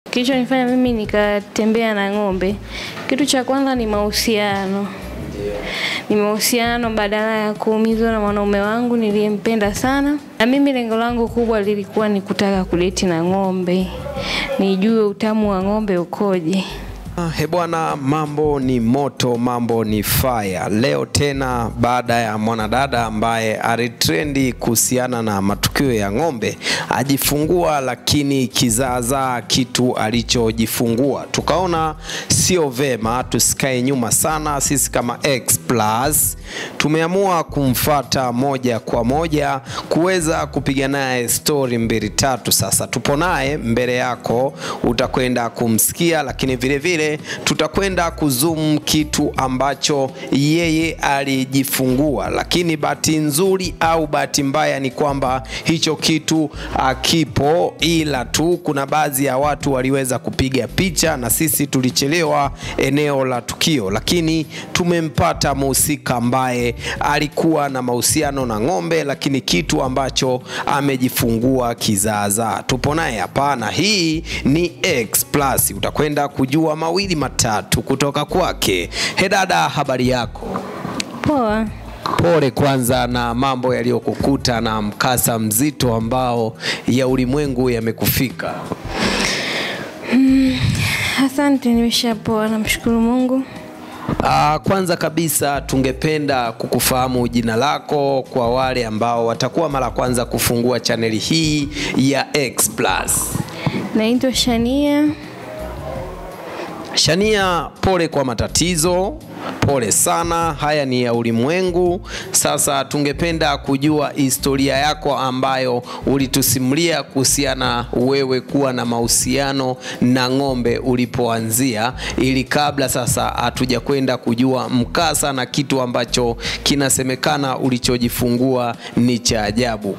kilichonifanya mimi nikatembea na ng'ombe, kitu cha kwanza ni mahusiano. Ni mahusiano badala ya kuumizwa na mwanaume wangu niliyempenda sana, na mimi lengo langu kubwa lilikuwa ni kutaka kudeti na ng'ombe, nijue utamu wa ng'ombe ukoje. He bwana, mambo ni moto, mambo ni fire. Leo tena baada ya mwanadada ambaye alitrendi kuhusiana na matukio ya ng'ombe ajifungua, lakini kizaazaa kitu alichojifungua, tukaona sio vema tusikae nyuma sana. Sisi kama X Plus tumeamua kumfata moja kwa moja kuweza kupiga naye stori mbili tatu. Sasa tupo naye mbele yako, utakwenda kumsikia, lakini vile vile tutakwenda kuzoom kitu ambacho yeye alijifungua, lakini bahati nzuri au bahati mbaya ni kwamba hicho kitu akipo, ila tu kuna baadhi ya watu waliweza kupiga picha na sisi tulichelewa eneo la tukio, lakini tumempata mhusika ambaye alikuwa na mahusiano na ng'ombe, lakini kitu ambacho amejifungua kizaazaa. Tupo naye hapa na hii ni X Plus, utakwenda kujua mawili matatu kutoka kwake. He dada, habari yako? Poa. Pole kwanza na mambo yaliyokukuta na mkasa mzito ambao ya ulimwengu yamekufika. Asante, nimeshapoa, namshukuru Mungu. Ah, kwanza kabisa tungependa kukufahamu jina lako kwa wale ambao watakuwa mara kwanza kufungua chaneli hii ya X Plus. Naitwa Shania. Shania, pole kwa matatizo, pole sana, haya ni ya ulimwengu. Sasa tungependa kujua historia yako ambayo ulitusimulia kuhusiana wewe kuwa na mahusiano na ng'ombe ulipoanzia, ili kabla sasa hatuja kwenda kujua mkasa na kitu ambacho kinasemekana ulichojifungua ni cha ajabu.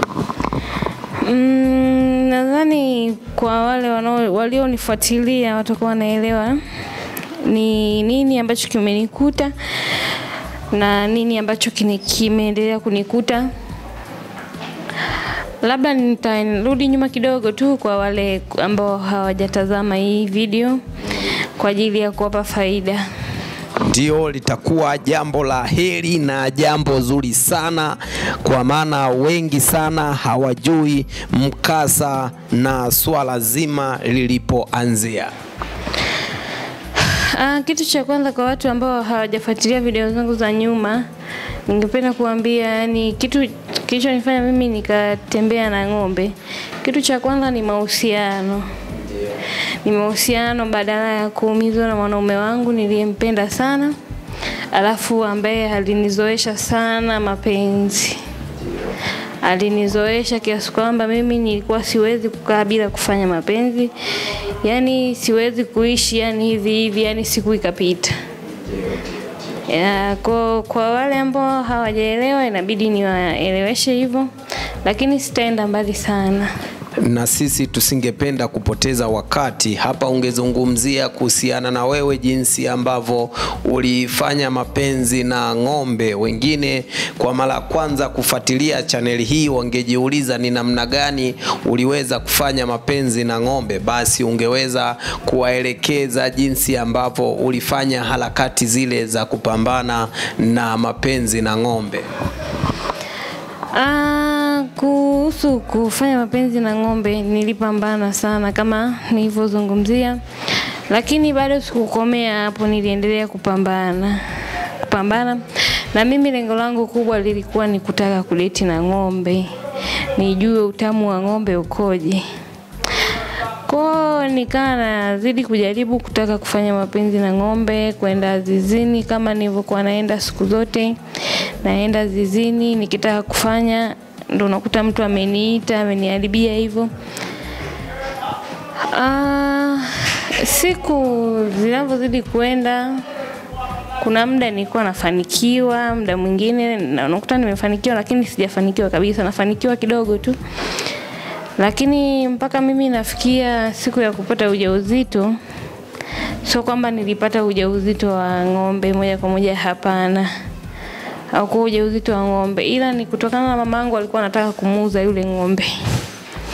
Mm, nadhani kwa wale wanao- walionifuatilia watakuwa wanaelewa ni nini ambacho kimenikuta na nini ambacho kini- kimeendelea kunikuta. Labda nitarudi nyuma kidogo tu kwa wale ambao hawajatazama hii video kwa ajili ya kuwapa faida. ndio litakuwa jambo la heri na jambo zuri sana, kwa maana wengi sana hawajui mkasa na swala zima lilipoanzia. Ah, kitu cha kwanza kwa watu ambao hawajafuatilia video zangu za nyuma, ningependa kuambia yani kitu kilichonifanya mimi nikatembea na ng'ombe, kitu cha kwanza ni mahusiano. Ni mahusiano badala ya kuumizwa na mwanaume wangu niliyempenda sana, alafu ambaye alinizoesha sana mapenzi alinizoesha kiasi kwamba mimi nilikuwa siwezi kukaa bila kufanya mapenzi, yaani siwezi kuishi yani hivi hivi, yani siku ikapita. Ya, kwa, kwa wale ambao hawajaelewa inabidi niwaeleweshe hivyo, lakini sitaenda mbali sana. na sisi tusingependa kupoteza wakati hapa. Ungezungumzia kuhusiana na wewe jinsi ambavyo ulifanya mapenzi na ng'ombe. Wengine kwa mara ya kwanza kufuatilia chaneli hii wangejiuliza ni namna gani uliweza kufanya mapenzi na ng'ombe, basi ungeweza kuwaelekeza jinsi ambavyo ulifanya harakati zile za kupambana na mapenzi na ng'ombe. Ah, kuhusu kufanya mapenzi na ng'ombe nilipambana sana kama nilivyozungumzia, lakini bado sikukomea hapo, niliendelea kupambana kupambana, na mimi lengo langu kubwa lilikuwa ni kutaka kudeti na ng'ombe, nijue utamu wa ng'ombe ukoje. Kwa nikaa nazidi kujaribu kutaka kufanya mapenzi na ng'ombe, kwenda zizini kama nilivyokuwa naenda siku zote. Naenda zizini nikitaka kufanya, ndo unakuta mtu ameniita ameniharibia hivyo. Ah, siku zinavyozidi kwenda, kuna muda nilikuwa nafanikiwa, muda mwingine na unakuta nimefanikiwa, lakini sijafanikiwa kabisa, nafanikiwa kidogo tu lakini mpaka mimi nafikia siku ya kupata ujauzito, sio kwamba nilipata ujauzito wa ng'ombe moja kwa moja, hapana, au kwa ujauzito wa ng'ombe, ila ni kutokana na mamangu alikuwa anataka kumuuza yule ng'ombe.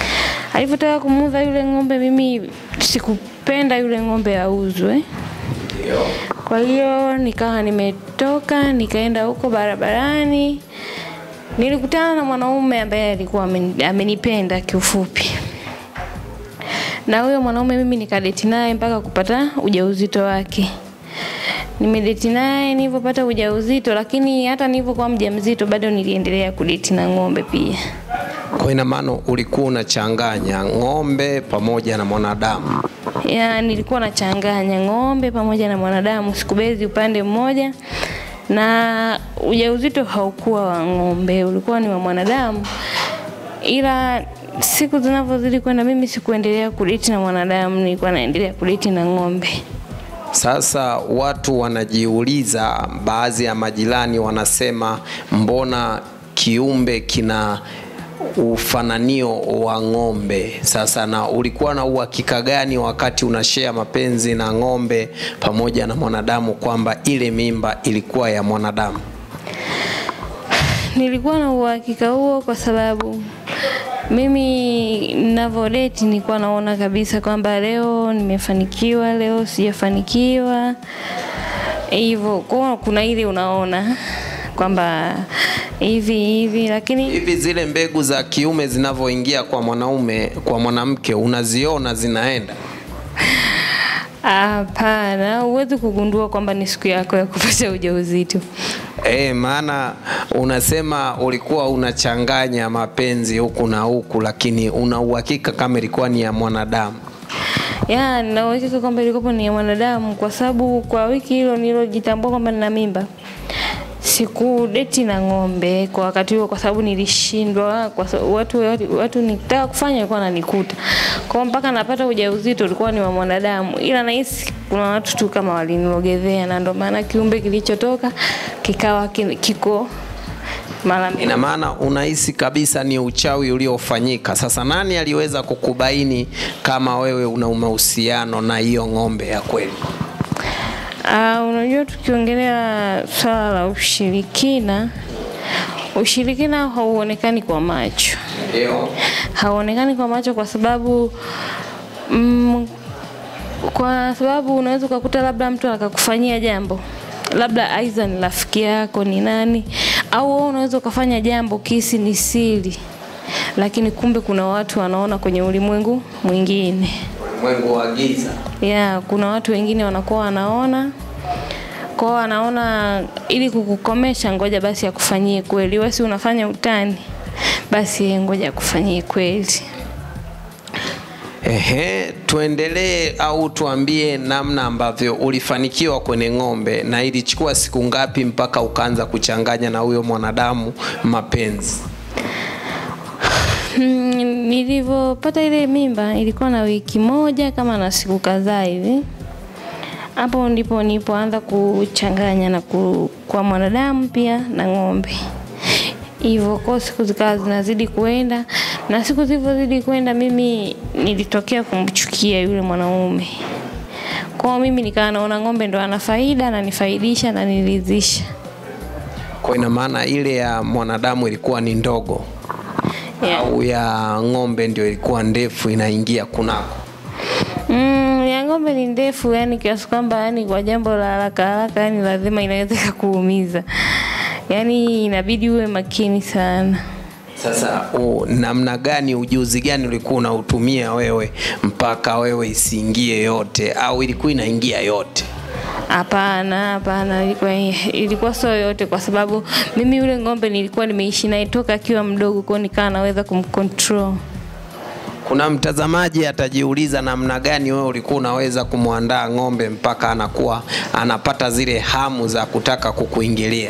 alivyotaka kumuuza yule ng'ombe, mimi sikupenda yule ng'ombe auzwe. Kwa hiyo nikawa nimetoka nikaenda huko barabarani, nilikutana na mwanaume ambaye alikuwa ameni- amenipenda kiufupi, na huyo mwanaume mimi nikadeti naye mpaka kupata ujauzito wake. Nimedeti naye nilivyopata ujauzito, lakini hata nilivyokuwa mjamzito bado niliendelea kudeti na ng'ombe pia. Kwa ina maana ulikuwa unachanganya ng'ombe pamoja na mwanadamu. ya nilikuwa nachanganya ng'ombe pamoja na mwanadamu, sikubezi upande mmoja, na ujauzito haukuwa wa ng'ombe, ulikuwa ni wa mwanadamu, ila siku zinavyozidi kwenda, mimi sikuendelea kudeti na mwanadamu, nilikuwa naendelea kudeti na ng'ombe. Sasa watu wanajiuliza, baadhi ya majirani wanasema mbona kiumbe kina ufananio wa ng'ombe. Sasa na ulikuwa na uhakika gani wakati unashare mapenzi na ng'ombe pamoja na mwanadamu kwamba ile mimba ilikuwa ya mwanadamu? Nilikuwa na uhakika huo kwa sababu mimi ninavyodeti nilikuwa naona kabisa kwamba leo nimefanikiwa, leo sijafanikiwa, hivyo kwa kuna ile unaona kwamba hivi hivi, lakini Hivi zile mbegu za kiume zinavyoingia kwa mwanaume, kwa mwanamke unaziona zinaenda? hapana, huwezi kugundua kwamba ni siku yako ya kupata ujauzito. E, maana unasema ulikuwa unachanganya mapenzi huku na huku, lakini una uhakika kama ilikuwa ni ya mwanadamu. ya nina uhakika kwamba ilikuwa ni ya mwanadamu, kwa sababu kwa wiki hilo nilojitambua kwamba nina mimba sikudeti na ng'ombe kwa wakati huo, kwa sababu nilishindwa, kwa sababu watu, watu, watu nitaka kufanya walikuwa wananikuta kwa mpaka napata ujauzito ulikuwa ni wa mwanadamu, ila nahisi kuna watu tu kama walinilogezea, na ndio maana kiumbe kilichotoka kikawa ki- kiko mara mbili. Ina maana unahisi kabisa ni uchawi uliofanyika. Sasa nani aliweza kukubaini kama wewe una mahusiano na hiyo ng'ombe ya kweli? Uh, unajua tukiongelea swala la ushirikina, ushirikina hauonekani kwa macho, Ndio. hauonekani kwa macho kwa sababu mm, kwa sababu unaweza ukakuta labda mtu akakufanyia jambo labda aidha ni rafiki yako ni nani, au wewe unaweza ukafanya jambo kisi ni siri, lakini kumbe kuna watu wanaona kwenye ulimwengu mwingine Ulimwengu wa giza. ya kuna watu wengine wanakuwa wanaona kwao, wanaona ili kukukomesha, ngoja basi akufanyie kweli. Wewe si unafanya utani, basi yeye ngoja akufanyie kweli. Ehe, tuendelee au tuambie namna ambavyo ulifanikiwa kwenye ng'ombe na ilichukua siku ngapi mpaka ukaanza kuchanganya na huyo mwanadamu mapenzi? Mm, Nilivyopata ile mimba ilikuwa na wiki moja kama na siku kadhaa hivi. Hapo ndipo nilipoanza kuchanganya na ku, kwa mwanadamu pia na ng'ombe. Hivyo kwa siku zikawa zinazidi kuenda, na siku zilivyozidi kuenda, mimi nilitokea kumchukia yule mwanaume. Kwa mimi nikawa naona ng'ombe ndo ana faida na nifaidisha na niridhisha. Kwa ina maana ile ya mwanadamu ilikuwa ni ndogo Yeah. au ya ng'ombe ndio ilikuwa ndefu inaingia kunako? Mm, ya ng'ombe ni ndefu yani kiasi kwamba yani kwa jambo la haraka haraka yani lazima inaweza kukuumiza. Yaani inabidi uwe makini sana. Sasa u, namna gani, ujuzi gani ulikuwa unautumia wewe mpaka wewe isiingie yote, au ilikuwa inaingia yote? Hapana, hapana, ilikuwa ilikuwa sio yote, kwa sababu mimi yule ng'ombe nilikuwa nimeishi naye toka akiwa mdogo, kwa hiyo nikawa naweza kumcontrol. Kuna mtazamaji atajiuliza namna gani wewe ulikuwa unaweza kumwandaa ng'ombe mpaka anakuwa anapata zile hamu za kutaka kukuingilia.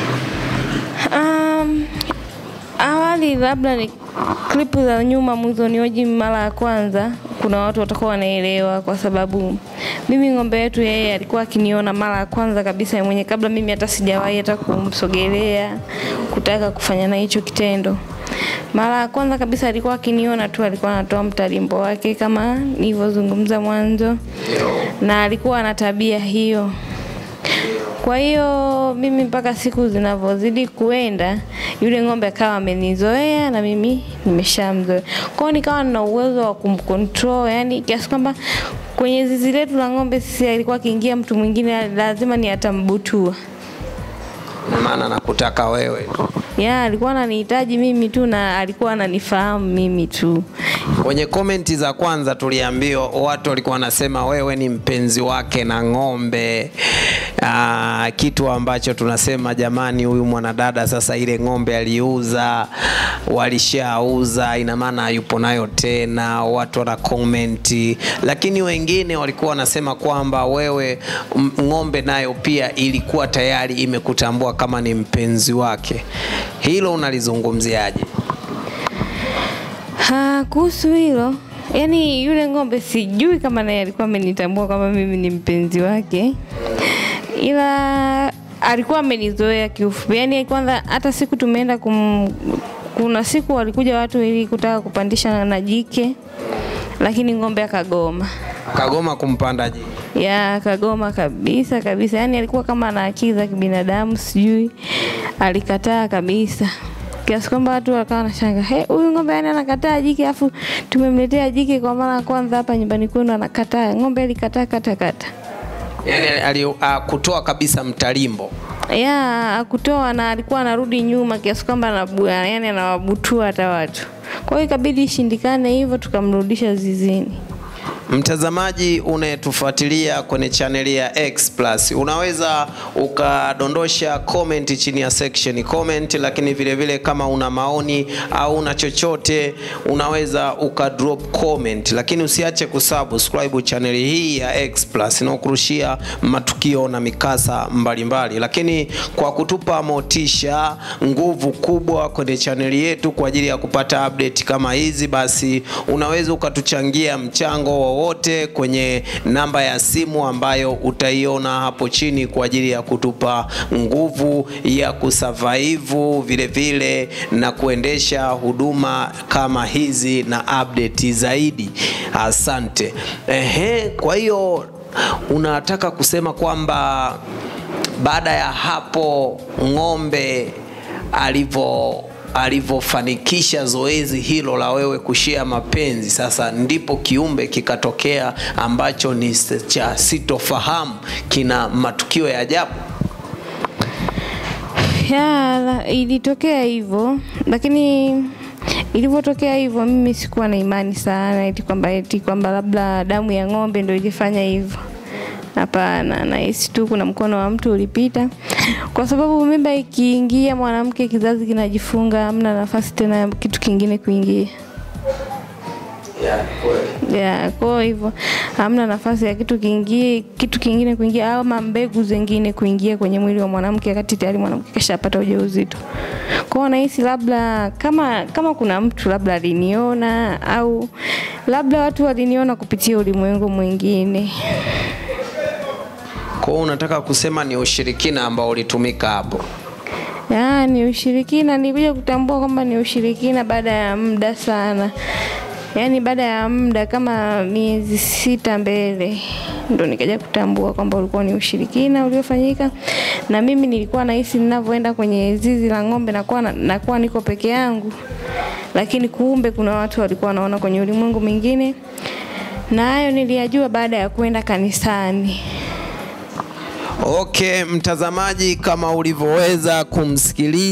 Um, awali labda ni klipu za nyuma mwanzonioji mara ya kwanza, kuna watu watakuwa wanaelewa, kwa sababu mimi ng'ombe yetu yeye alikuwa akiniona mara ya kwanza kabisa yeye mwenye, kabla mimi hata sijawahi hata kumsogelea kutaka kufanya na hicho kitendo. Mara ya kwanza kabisa alikuwa akiniona tu, alikuwa anatoa mtalimbo wake kama nilivyozungumza mwanzo, na alikuwa ana tabia hiyo Kwa hiyo mimi mpaka siku zinavyozidi kuenda, yule ng'ombe akawa amenizoea na mimi nimeshamzoea. Kwa hiyo nikawa nina uwezo wa kumcontrol, yani kiasi kwamba kwenye zizi letu la ng'ombe sisi alikuwa akiingia mtu mwingine lazima ni atambutua. Na maana nakutaka wewe tu. Ya, alikuwa ananihitaji mimi tu na alikuwa ananifahamu mimi tu. Kwenye komenti za kwanza tuliambiwa watu walikuwa wanasema wewe ni mpenzi wake na ng'ombe. Aa, kitu ambacho tunasema jamani, huyu mwanadada sasa ile ng'ombe aliuza, walishauza, ina maana hayupo nayo tena. Watu wana komenti, lakini wengine walikuwa wanasema kwamba wewe m- ng'ombe nayo pia ilikuwa tayari imekutambua kama ni mpenzi wake. Hilo unalizungumziaje? Ha, kuhusu hilo yani yule ng'ombe sijui kama naye alikuwa amenitambua kwamba mimi ni mpenzi wake, ila alikuwa amenizoea kiufupi. Yani kwanza hata siku tumeenda kum, kuna siku walikuja watu ili kutaka kupandisha na jike, lakini ng'ombe akagoma Kagoma kumpanda jike. ya kagoma kabisa kabisa, yani alikuwa kama ana akili za kibinadamu, sijui alikataa kabisa, kiasi kwamba watu wakawa wanashanga, he, huyu ng'ombe yani anakataa jike, afu tumemletea jike kwa mara ya kwanza hapa nyumbani kwenu, anakataa. Ng'ombe alikataa kata kata, yani ali, uh, kutoa kabisa mtalimbo ya akutoa, na alikuwa anarudi nyuma kiasi kwamba anabu, yani anawabutua hata watu. Kwa hiyo ikabidi ishindikane hivyo, tukamrudisha zizini. Mtazamaji unayetufuatilia kwenye chaneli ya X Plus, unaweza ukadondosha comment chini ya section comment, lakini vile vile kama una maoni au una chochote unaweza ukadrop comment, lakini usiache kusubscribe chaneli hii ya X Plus inayokurushia matukio na mikasa mbalimbali mbali. Lakini kwa kutupa motisha, nguvu kubwa kwenye chaneli yetu kwa ajili ya kupata update kama hizi, basi unaweza ukatuchangia mchango wowote kwenye namba ya simu ambayo utaiona hapo chini kwa ajili ya kutupa nguvu ya kusurvive vile vile na kuendesha huduma kama hizi na update zaidi. Asante. Ehe, kwa hiyo unataka kusema kwamba baada ya hapo ng'ombe alivyo alivyofanikisha zoezi hilo la wewe kushia mapenzi, sasa ndipo kiumbe kikatokea ambacho ni cha sitofahamu, kina matukio ya ajabu. Ya, la- ilitokea hivyo, lakini ilivyotokea hivyo mimi sikuwa na imani sana eti kwamba eti kwamba labda damu ya ng'ombe ndio ilifanya hivyo. Hapana, nahisi tu kuna mkono wa mtu ulipita, kwa sababu mimba ikiingia mwanamke, kizazi kinajifunga, hamna nafasi tena ya kitu kingine kuingia. ya kwa hivyo hamna nafasi ya kitu kingie kitu kingine kuingia ama mbegu zingine kuingia kwenye mwili wa mwanamke wakati tayari mwanamke kashapata ujauzito. Kwa hiyo nahisi labda kama kama kuna mtu labda aliniona au labda watu waliniona kupitia ulimwengu mwingine. Kwa hiyo unataka kusema ni ushirikina ambao ulitumika hapo? Ya, ni ushirikina. Nilikuja kutambua kwamba ni ushirikina baada ya muda sana, yaani baada ya muda kama miezi sita mbele ndo nikaja kutambua kwamba ulikuwa ni ushirikina uliofanyika, na mimi nilikuwa nahisi ninavyoenda kwenye zizi la ng'ombe nakuwa, na- nakuwa niko peke yangu, lakini kumbe kuna watu walikuwa wanaona kwenye ulimwengu mwingine, na hayo niliyajua baada ya kwenda kanisani. Okay, mtazamaji, kama ulivyoweza kumsikiliza